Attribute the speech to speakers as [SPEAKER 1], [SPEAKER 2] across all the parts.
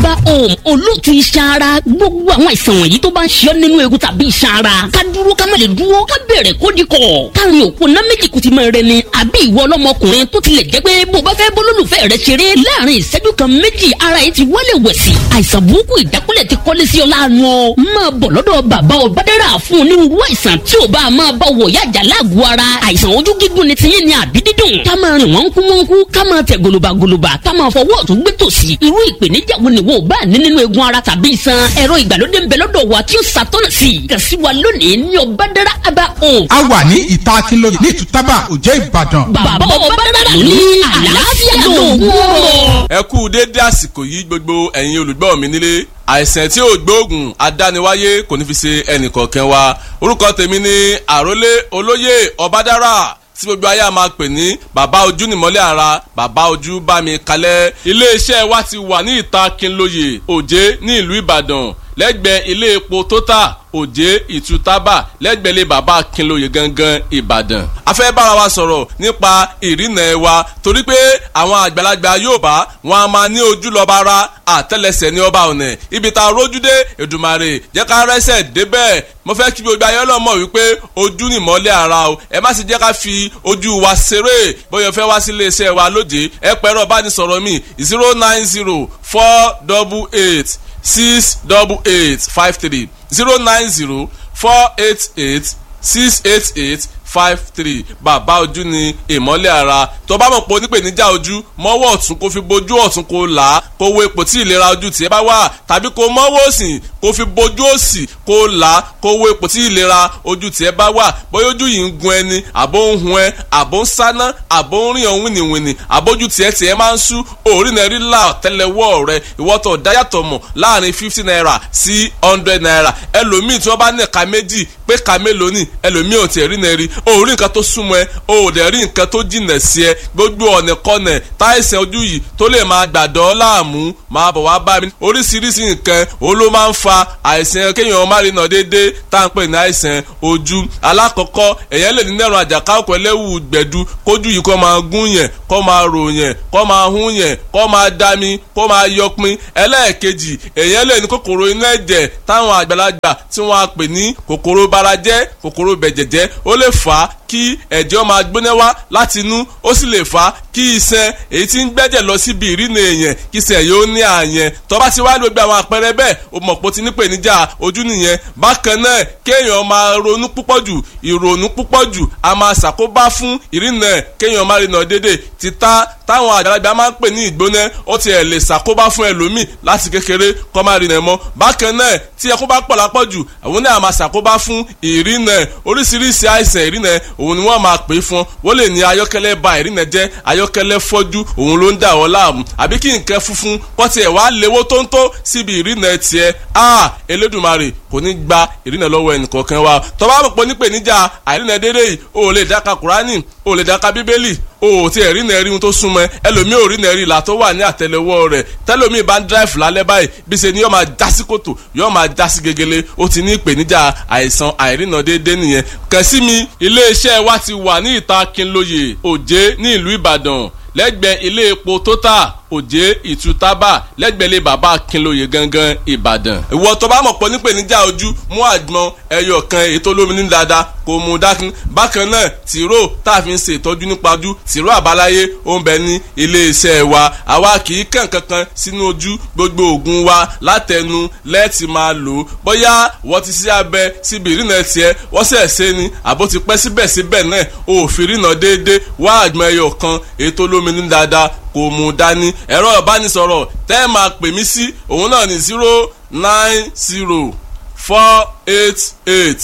[SPEAKER 1] aba home olóòtú iṣan ara gbogbo àwọn àìsàn wọ̀nyí tó bá ń ṣe ọ́ nínú egun tàbí iṣan ara ká dúró ká má lè dúró ká bẹ̀rẹ̀ kó di kọ̀ káàrin òkú ná méjì kùtì máa rẹ ni àbí ìwọ ọlọ́mọkùnrin tó tilẹ̀ jẹ́ pé bó bá fẹ́ bólólùfẹ́ rẹ ṣeré láàrin ìṣẹ́jú kan méjì ara yìí ti wálé wẹ̀sì àìsàn burúkú ìdákúlẹ̀ ti kọ́lé sí ọ láàánú ọ máa bọ̀ lọ́dọ̀ bàbá ọ̀bádẹ́rà fún onírúurú àìsàn tí ò bá máa bá wọ̀ yájà láàgọ̀ ara àìsàn ojú gígùn ni tiyín ni àbí dídùn ká máa rìn wọ́n kú wọ́n kú ká máa tẹ̀ gòlòbàgòlòbà ká máa fọwọ́ ọ̀tún gbé tòsì irú ìpèníjà wo ni wo ò bá ní nínú egun ara tàbí iṣan ẹ̀rọ ìgbàlódé ń bẹ lọ́dọ̀ wa tí ó ṣàtọ́nà sí i kàn sí wa lónìí ní ọ̀bádẹ́rà abá home.
[SPEAKER 2] a wà ní ìta akínlóye ní ìtútàbà òjẹ́ ìbàdàn.
[SPEAKER 1] bàbá ọ̀bádẹ́rà ló ní àlàáfíà lóògùn ọ̀rọ̀.
[SPEAKER 3] ẹ kú déédé àsìkò yìí gbogbo ẹ̀yin olùgbọ́ mi nílé àìsàn tí ò gbóògùn adániwáyé kò ní fi ṣe ẹnìkọ̀ọ̀kan wa orúkọ tèmi ni àrólé olóyè ọbádára tí gbogbo ayé a máa pè ní bàbá ojú nìmọ́lẹ̀ ara bàbá ojú bá mi kalẹ̀ iléeṣẹ́ wa ti wà ní ìta Kínlóye Òjé ní ìlú Ìbàdàn lẹ́gbẹ̀ẹ́ ilé epo Total Òjé Ìtútàbà lẹ́gbẹ̀ẹ́ ilé bàbá Kínlóye gangan Ìbàdàn. a fẹ́ bára wa sọ̀rọ̀ nípa ìrìnà ẹ̀ wa torí pé àwọn àgbàlagbà Yorùbá wọn a máa ní ojú lọ́ba ara àtẹ́lẹsẹ̀ ní ọba ọ̀nà ibi tá a rójú dé Èdùmàrè jẹ́ ká rẹ́sẹ̀ débẹ̀ mo fẹ́ kí gbogbo ayé ọlọ́mọ wípé ojú ni ìmọ́lẹ̀ ara o ẹ má sì jẹ́ ká fi ojú wa ṣeré bóyá fẹ́ wá sí iléeṣẹ́ wa lóde ẹ pẹ̀rọ bánisọ̀rọ̀ mi zero nine zero four double eight six double eight five three zero nine zero four eight eight six eight eight five three bàbá ojú ni ìmọ́lẹ̀ ara tó bá mọ̀ pé onípèníjà ojú mọ́wọ́ ọ̀tún kó fi bojú ọ̀tún kó là á kó wo ipò tí ìlera ojú tiẹ̀ bá wà tàbí kó mọ́wọ́ òsì kó fi bojú òsì kó là á kó wo ipò tí ìlera ojú tiẹ̀ bá wà bóyá ojú yìí ń gun ẹni àbó ń hun ẹ àbó ń sáná àbó ń rìn ọ̀hún wìnìwìnì àbójú tiẹ̀ tiẹ̀ máa ń sú òórì náà rí là tẹ́lẹ̀wọ́ rẹ ìwọ́tọ̀ dáyàtọ̀ mọ̀ láàrin fifty naira sí hundred naira ẹlòmíì tí wọ́n bá ní ẹ̀ka méjì pé ẹ̀ka mélòó ni ẹlòmíì ò tiẹ̀ rí náà rí o ò rí nǹkan tó súnmọ́ ẹ o ò dẹ̀ rí nǹkan tó jìnà sí ẹ gbogbo ọ̀nà kọ́nà táìsàn ojú yìí tó lè máa gbàdọ́ láàmú máa bọ̀ wá bá mi oríṣiríṣi nǹkan o ló máa ń fa àìsàn kéèyàn má rí nà déédéé tá à ń pè ní àìsàn ojú alákọ̀ọ́kọ́ èèyàn lè ní nẹ́rùn àjàká ọkọ̀ ẹlẹ́wù gbẹ̀du kójú yìí kó máa gún yẹn kó máa rò yẹn kó máa hún yẹn kó máa dami kó máa yọpin ẹlẹ́ẹ̀kejì èèyàn lè ní kòkòrò inú ẹ̀jẹ̀ táwọn àgbàlagbà tí wọ́n á pè ní kòkòrò barajẹ́ kòkòrò bẹ̀jẹ̀jẹ́ ó lè fà á kí ẹ̀jẹ̀ máa gbóná wá láti inú ó sì lè fà á kí iṣan èyí tí ń gbẹ́jẹ̀ lọ síbi ìrìnà èèyàn kí iṣan yóò ní àyẹn tó bá ti wá gbogbo àwọn àpẹẹrẹ bẹ́ẹ̀ o mọ̀ pé o ti ní ìpèníjà ojú nìyẹn bákan náà kéèyàn máa ronú púpọ̀ jù ìrònú púpọ̀ jù a máa ṣàkóbá fún ìrìnà kéèyàn máa rìnà dédé títà táwọn àgbàlagbà máa ń pè ní ìgbóná ó ti ẹ̀ lè ṣàkóbá fún ẹlòmíì láti kékeré kó máa rìnà mọ́ bákan náà tí ẹkún bá pọ̀ lápọ̀jù àwọn náà máa ṣàkóbá fún ìrìnà oríṣiríṣi àìsàn ìrìnà òun ni wọ́n máa pè é fún wọ́n lè ní ayọ́kẹ́lẹ́ ba ìrìnà jẹ́ ayọ́kẹ́lẹ́ fọ́jú òun ló ń dà wọ́n láàmú àbí kí nǹkan funfun kọ́ tiẹ̀ wá léwó tóńtó síbi ìrìnà tiẹ̀ a Elédùmarè kò ní gba ìrìnà lọ́wọ́ ẹnìkọ̀ọ̀kan wa tó bá mọ̀ pé nípèníjà àìrìnà dédé yìí o ò lè dáka Kùránì o ò lè dáka Bíbélì o ò tí ẹ̀ rí nẹ́ẹ̀rí ohun tó súnmọ́ ẹ ẹlòmíì ò rí nẹ́ẹ̀rí ìlà tó wà ní àtẹlẹwọ́ rẹ̀ tẹlòmíì bá ń dráìfù lálẹ́ báyìí bí ṣe ni yóò máa já sí kòtò yóò máa já sí gegele ó ti ní ìpèníjà àìsàn àìrìnà déédéé nìyẹn kàn sí mi iléeṣẹ́ wa ti wà ní ìta Kínlóye Òjé ní ìlú Ìbàdàn lẹ́gbẹ̀ẹ́ ilé epo Total Òjé Ìtútàbà lẹ́gbẹ̀lé bàbá Kínlóye gangan Ìbàdàn. ìwọ tó bá mọ̀ pọ̀ nípèníjà ojú mú àgbọn ẹyọ kan èyí tó lómi ní dáadáa kò mú dákun. bákan náà tìró tá a fi ń ṣe ìtọ́jú nípa ojú tìró àbáláyé ó ń bẹ ní iléeṣẹ́ wa àwa kì í kàn kankan sínú ojú gbogbo oògùn wa látẹnu lẹ́ẹ̀tì máa lò ó bóyá wọ́n ti ṣe abẹ síbi ìrìnà tiẹ̀ wọ́n sẹ̀ ṣe ni àbó ti pẹ́ síbẹ̀síbẹ̀ náà òfin ìrìnà déédéé wá àgbọn ẹyọ kan èyí tó lómi ní dáadáa kò mú dání ẹ̀rọ ìbánisọ̀rọ̀ tẹ́ ẹ máa pè mí sí òun náà ní zero nine zero four eight eight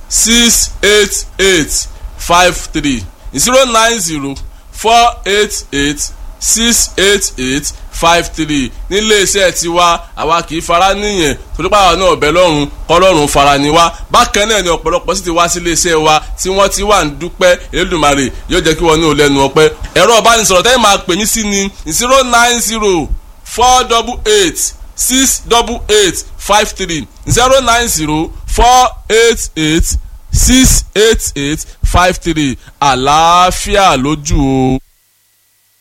[SPEAKER 3] six eight eight five three zero nine zero four eight eight six eight eight five three níléeṣẹ́ tiwa àwa kì í fara níyẹn torí pàwọn náà bẹ lọ́rùn kọ́lọ́run fara ni wá bákan náà ni ọ̀pọ̀lọpọ̀ sì ti wá sí iléeṣẹ́ wa tí wọ́n ti wà ń dúpẹ́ Elédùmarè yóò jẹ́ kí wọ́n ní ò lẹ́nu ọpẹ́ ẹ̀rọ ìbánisọ̀rọ̀ tẹ́lẹ̀ máa pè mí sí ni zero nine zero four double eight six double eight five three zero nine zero four eight eight six eight eight five three àlàáfíà lójú o.